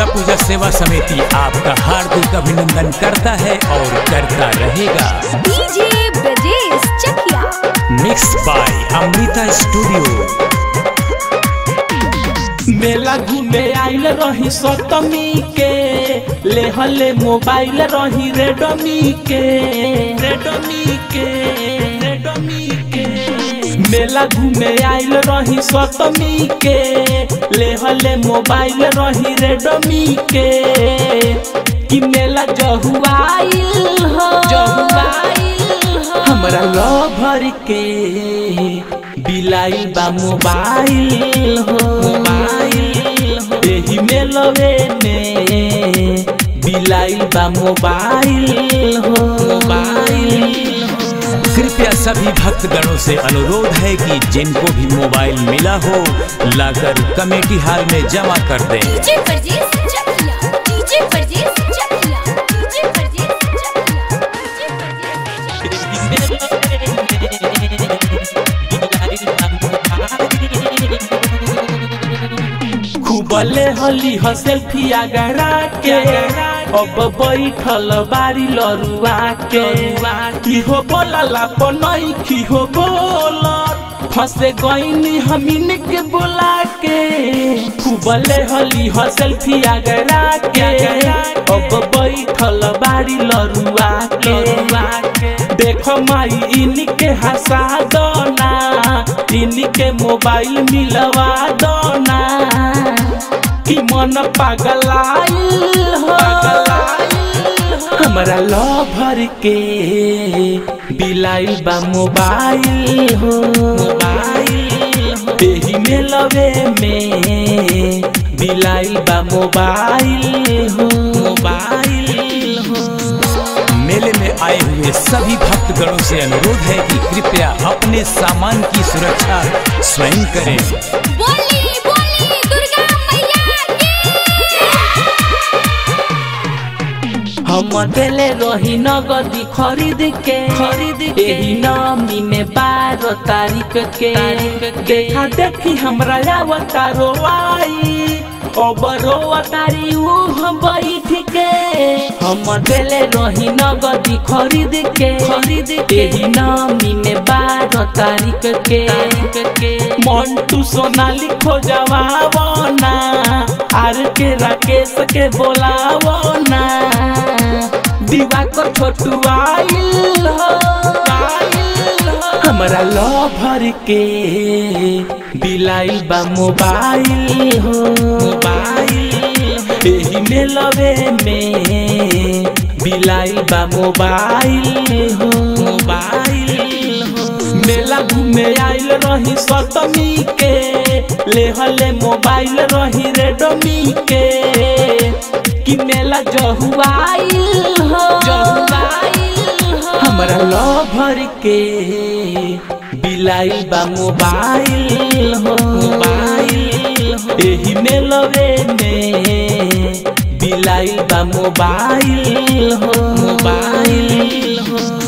दुर्गा पूजा सेवा समिति आपका हार्दिक अभिनंदन करता है और करता रहेगा DJ Brajesh Chakiya mix by Amrita studio मेला घूमे आइल रही सतमी के लेहले मोबाइल रही रेडमी के रेडमी के रेडमी के मेला घूमे आइल रही सतमी के लेहले मोबाइल रही रेडमी के कि मेला जहुआइल हो जहुआइल हो हमरा लभर के बिलाई बा मोबाइल हो मोबाइल हो एही में लवे में बिलाई बा मोबाइल हो मोबाइल हो कृपया सभी भक्तगणों से अनुरोध है कि जिनको भी मोबाइल मिला हो लाकर कमेटी हॉल में जमा कर दें DJ Brajesh Chakiya DJ Brajesh Chakiya DJ Brajesh Chakiya DJ Brajesh खूबले हली ह सेल्फी आगरा के अब बैठल बारी लरुआ के की हो बोला पनई की हो बोल फंसे गईनी हमीन के बोला के खूबले हली ह सेल्फी आगरा के अब बैठल बारी लरुआ के देखो माई इनके हंसा दोना इनके मोबाइल मिलवा दोना कि मन पागलाइल हो हमरा लभर के बिलाइल बा मोबाइल हो मोबाइल हो एही में लवे में बिलाइल बा मोबाइल हो मोबाइल हो मेले में आए हुए सभी भक्तगणों से अनुरोध है कि कृपया अपने सामान की सुरक्षा स्वयं करें बोली बोली दुर्गा मैया की हम देले रही नगदी खरीद के खरीद एही नामी में बारह तारीख के देखा देखी हमरा अवतारो आई अब रोवतारी ऊ हम बैठ के हम देले रही नगदी खरीद के खरीद एही नामी में बारह तारीख के के मंटू सोनाली खोजवावो ना आर के राकेश के बोलावो ना दिवाकर छोटू आइल हो आइल हो हमरा लभर के बिलाइल बा मोबाइल हो मोबाइल हो एही में लवे में बिलाइल बा मोबाइल हो मोबाइल हो मेला घूमे आइल रही सतमी के लेहले मोबाइल रही रेडमी के कि मेला जहुआइल हो जहुआइल हो हमरा लभर के बिलाइल बा मोबाइल हो मोबाइल हो एही में लवे में बिलाइल बा मोबाइल हो मोबाइल हो